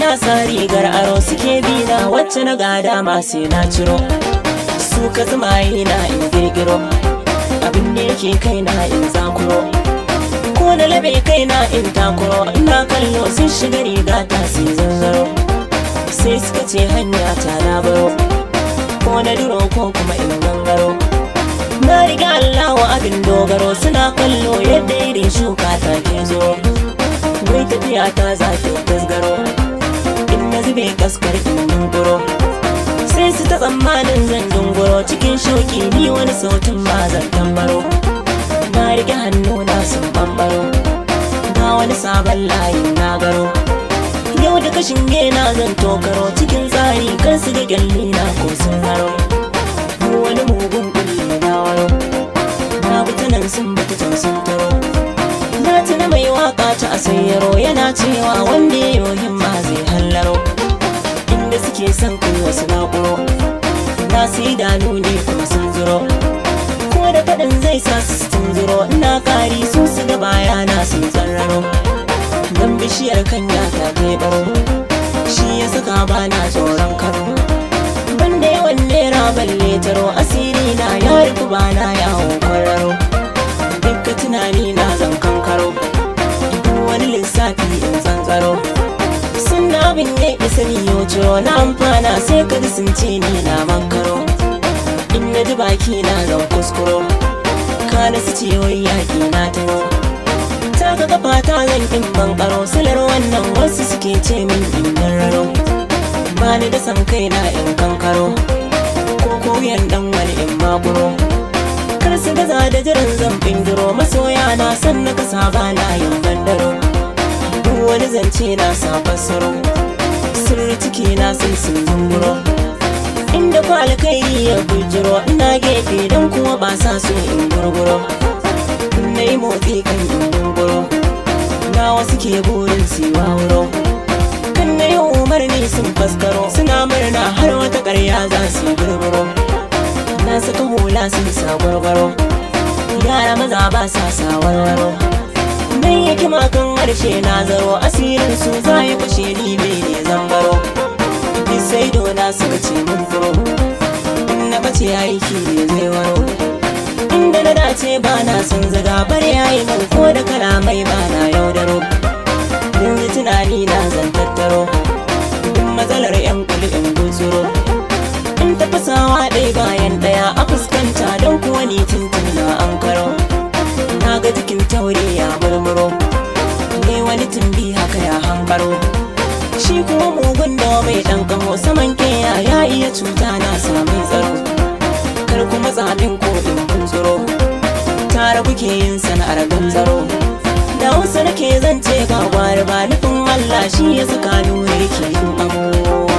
na sa rigar aro suke bina wacce na gada ma sai na ciro su ka zama na in girgiro abin da yake kai na in zakuro ko na labe kai na in takuro ina kallo sun shiga riga ta sai zanzaro sai suka ce hanya ta na baro ko na duro ko kuma in gangaro na riga Allah abin dogaro suna kallo yadda irin shuka ta ke zo wai tafiya ta za ta tasgaro in na zube kaskar in dunguro sai su ta tsammanin zan dunguro cikin shauki ni wani sautin ba zan tambaro na rike hannu na sun bambaro ga wani sabon layin na garo yau da kashin gena zan tokaro cikin tsari kan su ga gyalli na ko sun haro wani mugun kulli na waro na nan sun bata can sun taro na tuna mai waka ta asayyaro yana cewa wanda ya yi himma zai hallaro inda suke son kai wasu nakuro na su idanu ne kuma sun zuro ko da faɗin zai sa su sun zuro ina kari su su ga bayana sun tsarraro don bishiyar kanya ta baro shi ya saka bana tsoron karo banda yawan nera balle taro asiri na ya rufu bana yawo kwararo dukka tunani na zan kankaro wani lissafi in tsantsaro sun abin ya isa miyo ciro na amfana sai ka sun ce ni na mankaro in na ji baki na zan kuskuro kana su ce wai yaƙi na taro ta ka kafa ta zan kin bankaro silar wannan wasu suke ce min in raro ba ni da san kai na in kankaro ko koyan dan wani in makuro kar su gaza da jiran zan bindiro masoya na san na kasa ba na yin bandaro duk wani zance na sa fassaro sirri ciki na sai sun zumburo inda ku alkairi ya bujiro ina gefe don kuma ba sa so in gurguro na yi motsi kan in gurguro na wasu ke burin siwa wuro kan na yi umarni sun faskaro suna murna har wata karya za su yi gurguro na saka hula sun sa gwargwaro yara maza ba sa sa warwaro nan yake makan harshe na zaro asirin su za ya kushe ni bai ne zambaro sai dona suka ce mun furo in na bace aiki ne zai waro inda na dace ba na son zaga bar yayi man ko da kalamai ba na yaudaro yanzu tunani na zan tattaro duk matsalar yan kuli in gutsuro in tafasawa ɗaya bayan ɗaya a fuskanta don kuwa ni tuntun na an karo na ga jikin taure ya murmuro ne wani tumbi haka ya hambaro shi kuma mugun da mai ɗan kamo saman keya ya iya cuta na sami tsaro kar kuma tsamin kodin buntsuro tare kuke yin sana'ar ganzaro da wasu nake zance ga gwari ba nufin Allah shi ya saka nuri ke yin amo